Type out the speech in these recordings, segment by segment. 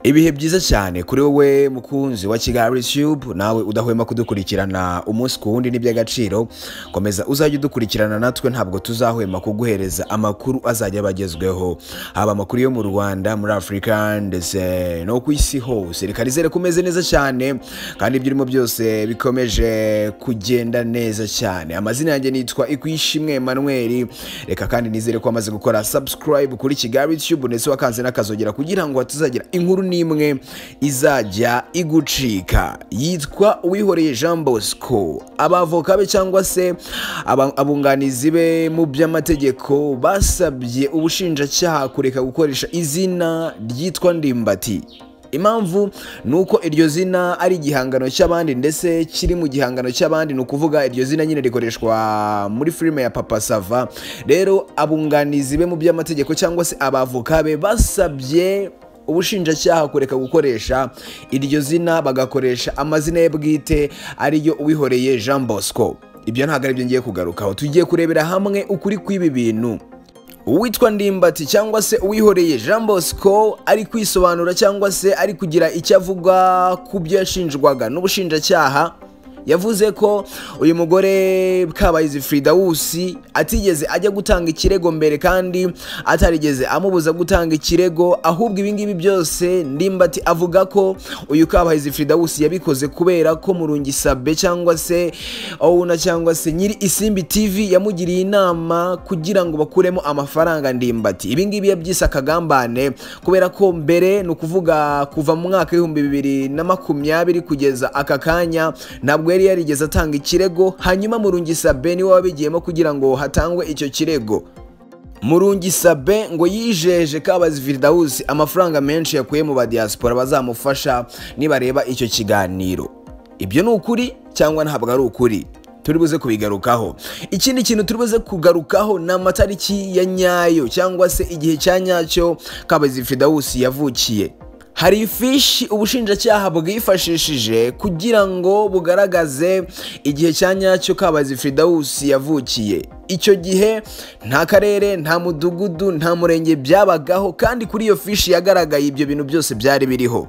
ibihe byiza cyane kuri wowe mukunzi wa kigali tube nawe udahwema kudukurikirana umunsi ku wundi n'iby'agaciro komeza uzajya udukurikirana natwe ntabwo tuzahwema kuguhereza amakuru azajya abagezweho haba amakuru yo mu rwanda muri afurika ndetse no ku isi hose reka nizere ko umeze neza cyane kandi ibyo urimo byose bikomeje kugenda neza cyane amazina yanjye nitwa ikwishimwe emmanuel reka kandi nizere ko wamaze gukora subscribe kuri kigali tube ndetse wakanze n'akazogera kugira ngo hatazagira inkuru n'imwe izajya igucika yitwa uwihoreye jean bosco abavoka be cyangwa se aba- abunganizi be mu by'amategeko basabye ubushinjacyaha kureka gukoresha izina ryitwa ndimbati impamvu ni uko iryo zina ari igihangano cy'abandi ndetse kiri mu gihangano cy'abandi ni ukuvuga iryo zina nyine rikoreshwa muri filime ya papa sava rero abunganizi be mu by'amategeko cyangwa se abavoka be basabye ubushinjacyaha kureka gukoresha iryo zina bagakoresha amazina ye bwite ariyo uwihoreye jean bosco ibyo ntabwo aribyo ngiye kugarukaho tugiye kurebera hamwe ukuri kw'ibi bintu uwitwa ndimbati cyangwa se uwihoreye jean bosco ari kwisobanura cyangwa se ari kugira icyo avuga ku byo yashinjwaga n'ubushinjacyaha yavuze ko uyu mugore kabayizi Fridawusi atigeze ajya gutanga ikirego mbere kandi atarigeze amubuza gutanga ikirego ahubwo ibingibi byose ndimbati avuga ko uyu kabayizi Fridawusi yabikoze kubera ko murungisabe cyangwa se owuna cyangwa se nyiri isimbi tv yamugiriye inama kugira ngo bakuremo amafaranga ndimbati ibingibi yabyise akagambane kubera ko mbere ni ukuvuga kuva mu mwaka w'ibihumbi bibiri na makumyabiri kugeza aka kanya ntabwo yari yarigeze atanga ikirego hanyuma murungisabe niwe wabigiyemo kugira ngo hatangwe icyo kirego murungisabe ngo yijeje kabazi viridawusi amafaranga menshi yakuye mu badiyasipora bazamufasha nibareba icyo kiganiro ibyo ni ukuri cyangwa ntabwo ari ukuri turi buze kubigarukaho ikindi kintu turi buze kugarukaho ni amatariki ya nyayo cyangwa se igihe cya nyacyo kabazi fidawusi yavukiye hari ifishi ubushinjacyaha bwifashishije kugira ngo bugaragaze igihe cya nyacyo kabazi fidawusi yavukiye icyo gihe nta karere nta mudugudu nta murenge byabagaho kandi kuri iyo fishi yagaragaye ibyo bintu byose byari biriho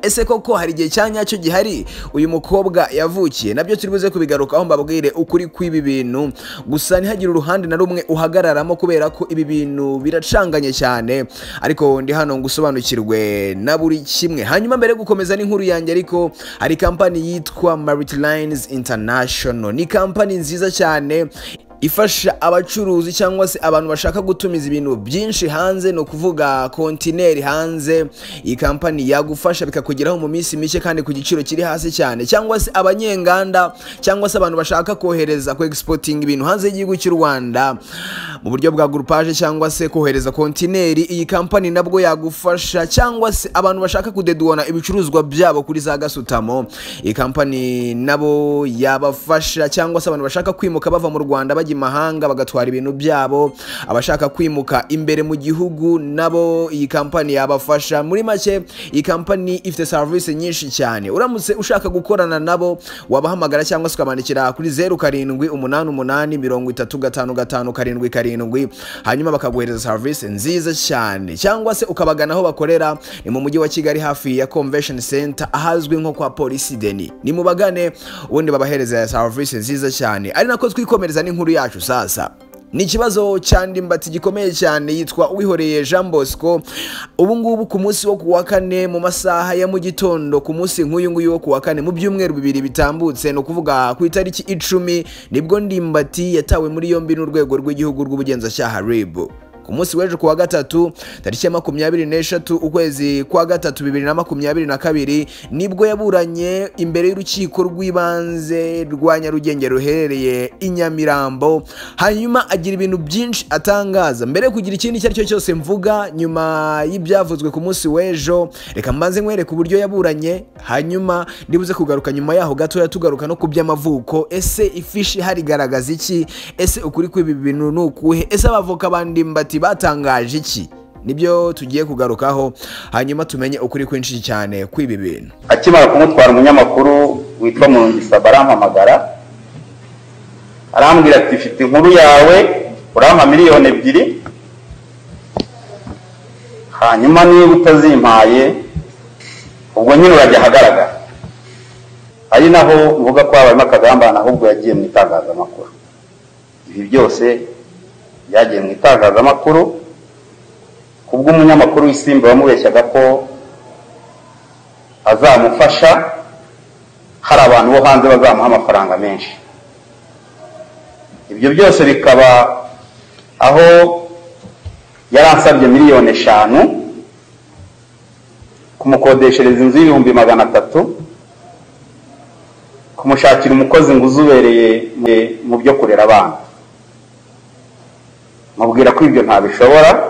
ese koko hari igihe cya nyacyo gihari uyu mukobwa yavukiye nabyo turi buze kubigarukaho mbabwire ukuri kw'ibi bintu gusa ntihagire uruhande na rumwe uhagararamo kubera ko ibi bintu biracanganye cyane ariko ndi hano ngo usobanukirwe na buri kimwe hanyuma mbere yo gukomeza n'inkuru yanjye ariko hari kampani yitwa Maritines International ni kampani nziza cyane ifasha abacuruzi cyangwa se abantu bashaka gutumiza ibintu byinshi hanze ni ukuvuga kontineri hanze iyi kampani yagufasha bikakugeraho mu minsi mike kandi ku giciro kiri hasi cyane cyangwa se abanyenganda cyangwa se abantu bashaka kohereza ku egisipotinga ibintu hanze y'igihugu cy'u rwanda mu buryo bwa gurupaje cyangwa se kohereza kontineri iyi kampani nabwo yagufasha cyangwa se abantu bashaka kudeduwana ibicuruzwa byabo kuri za gasutamo iyi kampani nabo yabafasha cyangwa se abantu bashaka kwimuka bava mu rwanda bajya imahanga bagatwara ibintu byabo abashaka kwimuka imbere mu gihugu nabo iyi kampani yabafasha muri make iyi kampani ifite serivisi nyinshi cyane uramutse ushaka gukorana nabo wabahamagara cyangwa se ukabandikira kuri zeru karindwi umunani umunani mirongo itatu gatanu gatanu karindwi karindwi hanyuma bakaguhereza serivisi nziza cyane cyangwa se ukabagana aho bakorera ni mu mujyi wa kigali hafi ya convention center ahazwi nko kwa polisi deni ni mubagane ubundi babahereza serivisi nziza cyane ari nako twikomereza n'inkuru yacu sasa ni ikibazo cya ndimbati gikomeye cyane yitwa uwihoreye jean bosco ubu ngubu ku munsi wo ku wa kane mu masaha ya mu gitondo ku munsi nk'uyu nguyu wo ku wa kane mu byumweru bibiri bitambutse ni ukuvuga ku itariki icumi nibwo ndimbati yatawe muri yombi n'urwego rw'igihugu rw'ubugenzacyaha rib ku munsi w'ejo ku wa gatatu tariki ya makumyabiri n'eshatu ukwezi kwa gatatu bibiri na makumyabiri na kabiri nibwo yaburanye imbere y'urukiko rw'ibanze rwa nyarugenge ruherereye i nyamirambo hanyuma agira ibintu byinshi atangaza mbere yo kugira ikindi icyo ari cyo cyose mvuga nyuma y'ibyavuzwe ku munsi w'ejo reka mbanze nkwereke uburyo yaburanye hanyuma ndibuze kugaruka nyuma yaho gatoya tugaruka no ku by'amavuko ese ifishi ihari igaragaza iki ese ukuri kw'ibi bintu ni ukuhe ese abavoka ba ndimbati batangaje iki nibyo tugiye kugarukaho hanyuma tumenye ukuri kwinshi cyane kw'ibi bintu akimara kumutwara umunyamakuru witwa Mungisaba arampamagara arambwira ati mfite inkuru yawe urampa miliyoni ebyiri hanyuma niba utazimpaye ubwo nyine urajya ahagaragara ari naho uvuga ko habayemo akagambane ahubwo yagiye mu itangazamakuru ibi byose byagiye mu itangazamakuru ku bw'umunyamakuru w'isimba wamubeshyaga ko azamufasha hari abantu bo hanze bazamuha amafaranga menshi ibyo byose bikaba aho yari ansabye miliyoni eshanu kumukodeshereza inzu y'ibihumbi magana atatu kumushakira umukozi ngo uzubereye mu- mu byo kurera abana mubwira ko ibyo ntabishobora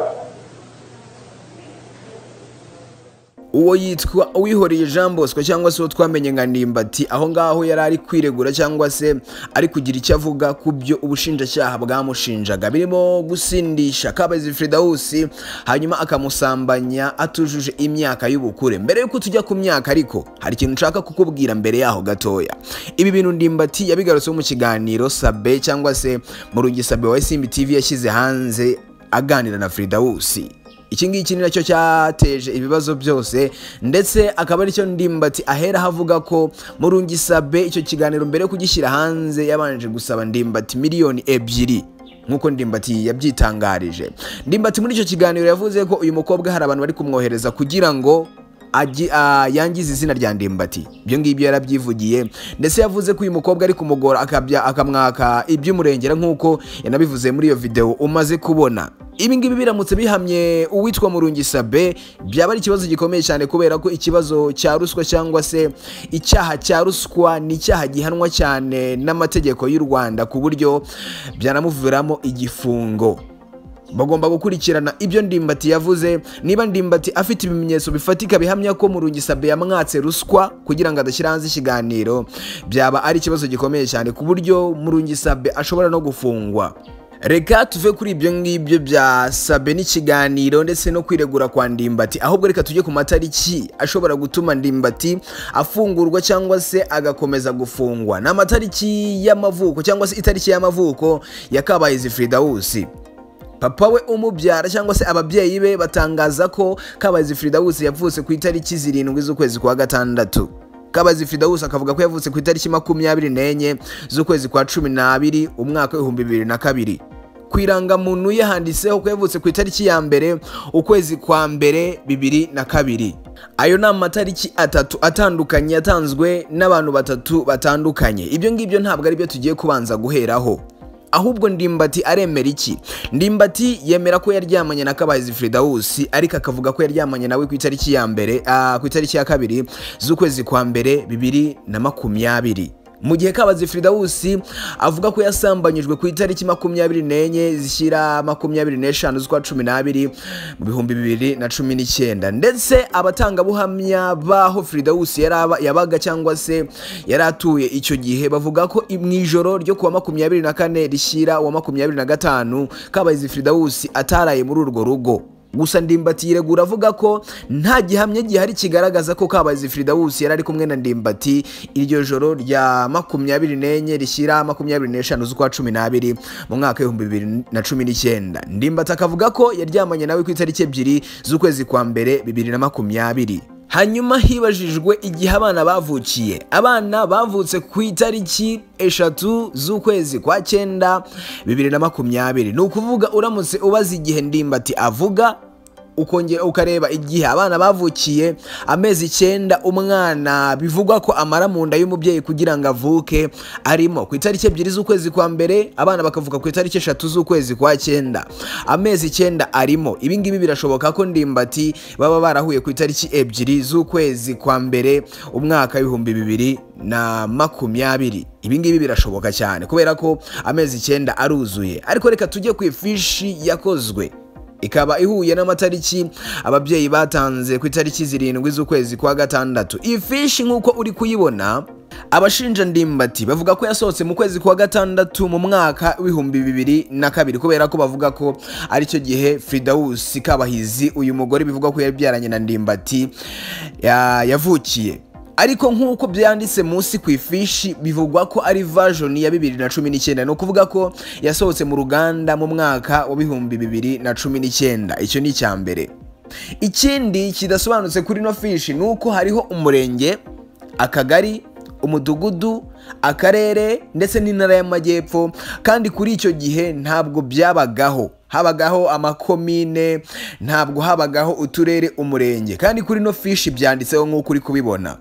uwo yitwa uwihoreye jean bosco cyangwa se uwo twamenye nka ndimbati aho ngaho yari ari kwiregura cyangwa se ari kugira icyo avuga ku byo ubushinjacyaha bwamushinjaga birimo gusindisha kabezi fridawusi hanyuma akamusambanya atujuje imyaka y'ubukure mbere y'uko tujya ku myaka ariko hari ikintu nshaka kukubwira mbere yaho gatoya ibi bintu ndimbati yabigarutseho mu kiganiro sabe cyangwa se mu rugisabe wa simbi tv yashyize hanze aganira na fridawusi iki ngiki ni nacyo cyateje ibibazo byose ndetse akaba aricyo ndimbati ahera avuga ko murungisabe icyo kiganiro mbere yo kugishyira hanze yabanje gusaba ndimbati miliyoni ebyiri nk'uko ndimbati yabyitangarije ndimbati muri icyo kiganiro yavuze ko uyu mukobwa hari abantu bari kumwohereza kugira ngo agi- ah, yangiza izina rya ndimbati ibyo ngibyo yarabyivugiye ndetse yavuze ko uyu mukobwa ari kumugora akabya akamwaka iby'umurengera nk'uko yanabivuze muri iyo videwo umaze kubona ibi ngibi biramutse bihamye uwitwa murungisabe byaba ari ikibazo gikomeye cyane kubera ko ikibazo cya ruswa cyangwa se icyaha cya ruswa ni icyaha gihanwa cyane n'amategeko y'u rwanda ku buryo byanamuviramo igifungo bagomba gukurikirana ibyo ndimbati yavuze niba ndimbati afite ibimenyetso bifatika bihamya ko murungisabe yamwatse ruswa kugira ngo adashyira hanze ikiganiro byaba ari ikibazo gikomeye cyane ku buryo murungisabe ashobora no gufungwa reka tuve kuri ibyo ngibyo bya sabe n'ikiganiro ndetse no kwiregura kwa ndimbati ahubwo reka tujye ku matariki ashobora gutuma ndimbati afungurwa cyangwa se agakomeza gufungwa ni amatariki y'amavuko cyangwa se itariki y'amavuko ya kabayizi fridawusi papa we umubyara cyangwa se ababyeyi be batangaza ko kabazi fridawusi yavutse ku itariki zirindwi z'ukwezi kwa gatandatu kabazi fridawusi akavuga ko yavutse ku itariki makumyabiri n'enye z'ukwezi kwa cumi n'abiri umwaka w'ibihumbi bibiri na kabiri ku irangamuntu ye handitseho ko yavutse ku itariki ya mbere ukwezi kwa mbere bibiri na kabiri ayo ni amatariki atatu atandukanye yatanzwe n'abantu batatu batandukanye ibyo ngibyo ntabwo ari byo tugiye kubanza guheraho ahubwo ndimbati aremera iki ndimbati yemera ko yaryamanye na kabahizi fridawusi ariko akavuga ko yaryamanye nawe ku itariki ya mbere ah, ku itariki ya kabiri z'ukwezi kwa mbere bibiri na makumyabiri mu gihe kabazi fridawusi avuga ko yasambanyijwe ku itariki makumyabiri n'enye zishyira makumyabiri n'eshanu z'ukwa cumi n'abiri mu bihumbi bibiri na cumi n'icyenda ndetse abatangabuhamya b'aho fridawusi yari aba- yabaga cyangwa se yari atuye icyo gihe bavuga ko i- mu ijoro ryo kuwa makumyabiri na kane rishyira uwa makumyabiri na gatanu kabayizi fridawusi ataraye muri urwo rugo gusa ndimbati yiregura avuga ko nta gihamya gihari kigaragaza ko kabayizi fridawusi yari ari kumwe na ndimbati iryo joro rya makumyabiri n'enye rishyira makumyabiri n'eshanu z'ukwa cumi n'abiri mu mwaka w'ibihumbi bibiri na cumi n'icyenda ndimbati akavuga ko yaryamanye nawe ku itariki ebyiri z'ukwezi kwa mbere bibiri na makumyabiri hanyuma hibajijwe igihe abana bavukiye abana bavutse ku itariki eshatu z'ukwezi kwa cyenda bibiri na makumyabiri ni ukuvuga uramutse ubaza igihe ndimbati avuga ukongera ukareba igihe abana bavukiye amezi icyenda umwana bivugwa ko amara mu nda y'umubyeyi kugira ngo avuke arimo ku itariki ebyiri z'ukwezi kwa mbere abana bakavuka ku itariki eshatu z'ukwezi kwa cyenda amezi icyenda arimo ibi ngibi birashoboka ko ndimbati baba barahuye ku itariki ebyiri z'ukwezi kwa mbere umwaka w'ibihumbi bibiri na makumyabiri ibi ngibi birashoboka cyane kubera ko amezi icyenda aruzuye ariko reka tujye ku ifishi yakozwe ikaba ihuye n'amatariki ababyeyi batanze ku itariki zirindwi z'ukwezi kwa gatandatu iyi fishi nk'uko uri kuyibona abashinja ndimbati bavuga ko yasohotse mu kwezi kwa gatandatu mu mwaka w'ibihumbi bibiri na kabiri kubera ko bavuga ko aricyo gihe fridawusi kabahizi uyu mugore bivugwa ko yabyaranye na ndimbati ya- yavukiye ariko nk'uko byanditse munsi ku ifishi bivugwa ko ari version ya bibiri na cumi n'icyenda ni ukuvuga ko yasohotse mu ruganda mu mwaka wa bihumbi bibiri na cumi n'icyenda icyo ni icya mbere ikindi kidasobanutse kuri ino fishi ni uko hariho umurenge akagari umudugudu akarere ndetse n'intara y'amajyepfo kandi kuri icyo gihe ntabwo byabagaho habagaho amakomine ntabwo habagaho uturere umurenge kandi kuri ino fishi byanditseho nk'uko uri kubibona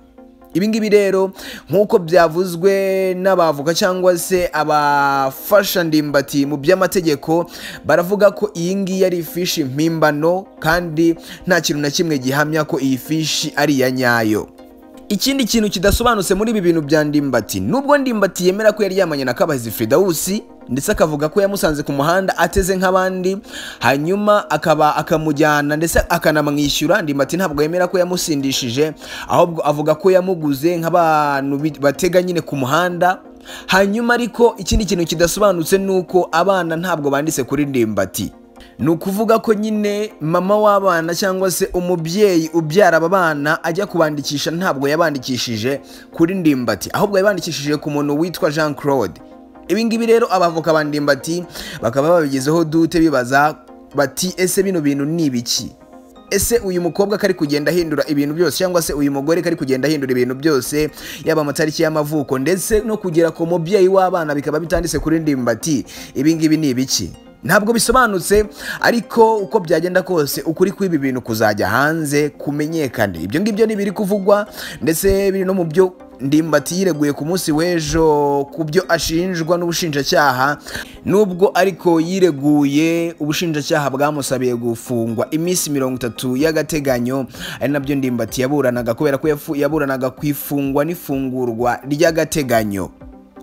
ibi ngibi rero nk'uko byavuzwe n'abavoka cyangwa se abafasha ndimbati mu by'amategeko baravuga ko iyi ngiyi ari ifishi mpimbano kandi nta kintu na kimwe gihamya ko iyi fishi ari iya nyayo ikindi kintu kidasobanutse muri ibi bintu bya ndimbati nubwo ndimbati yemera ko yaryamanye na kabahizi fridawusi ndetse akavuga ko yamusanze ku muhanda ateze nk'abandi hanyuma akaba akamujyana ndetse akanamwishyura ndimbati ntabwo yemera ko yamusindishije ahubwo avuga ko yamuguze nk'abantu bi- batega nyine ku muhanda hanyuma ariko ikindi kintu kidasobanutse ni uko abana ntabwo banditse kuri ndimbati ni ukuvuga ko nyine mama w'abana cyangwa se umubyeyi ubyara aba bana ajya kubandikisha ntabwo yabandikishije kuri ndimbati ahubwo yabandikishije ku muntu witwa jean claude ibi ngibi rero abavoka ba ndimbati bakaba babigezeho dute bibaza bati ese bino bintu ni ibiki ese uyu mukobwa kari kugenda ahindura ibintu byose cyangwa se uyu mugore kari kugenda ahindura ibintu byose yaba amatariki y'amavuko ndetse no kugera ku mubyeyi w'abana bikaba bitanditse kuri ndimbati ibi ngibi ni ibiki ntabwo bisobanutse ariko uko byagenda kose ukuri kw'ibi bintu kuzajya hanze kumenyekane ibyo ngibyo ni ibiri kuvugwa ndetse biri no mu byo ndimbati yireguye ku munsi w'ejo ku byo ashinjwa n'ubushinjacyaha nubwo ariko yireguye ubushinjacyaha bwamusabiye gufungwa iminsi mirongo itatu y'agateganyo ari nabyo ndimbati yaburanaga kubera ko yafu- yaburanaga ku ifungwa n'ifungurwa ry'agateganyo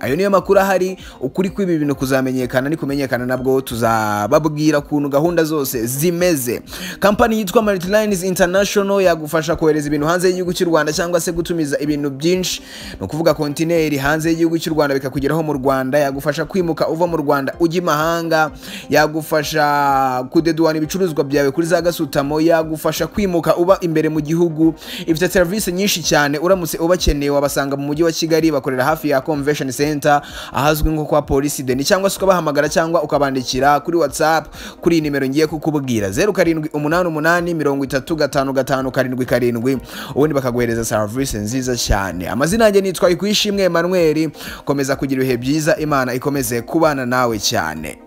ayo niyo makuru ahari ukuri kw'ibi bintu kuzamenyekana nikumenyekana nabwo tuzababwira ukuntu gahunda zose zimeze kampani yitwa Maritines International yagufasha kohereza ibintu hanze y'igihugu cy'u Rwanda cyangwa se gutumiza ibintu byinshi ni ukuvuga kontineri hanze y'igihugu cy'u Rwanda bikakugeraho mu Rwanda yagufasha kwimuka uva mu Rwanda ujya imahanga yagufasha kudeduwana ibicuruzwa byawe kuri za gasutamo yagufasha kwimuka uba imbere mu gihugu ifite serivisi nyinshi cyane uramutse ubakeneye wabasanga mu mujyi wa Kigali bakorera hafi ya convention center ahazwi nko kwa polisi deni cyangwa se ukabahamagara cyangwa ukabandikira kuri whatsapp kuri iyi nimero ngiye kukubwira zeru karindwi umunani umunani mirongo itatu gatanu gatanu karindwi karindwi ubundi bakaguhereza serivisi nziza cyane amazina yanjye nitwa ikwishimwe Emmanuel komeza kugira ibihe byiza imana ikomeze kubana nawe cyane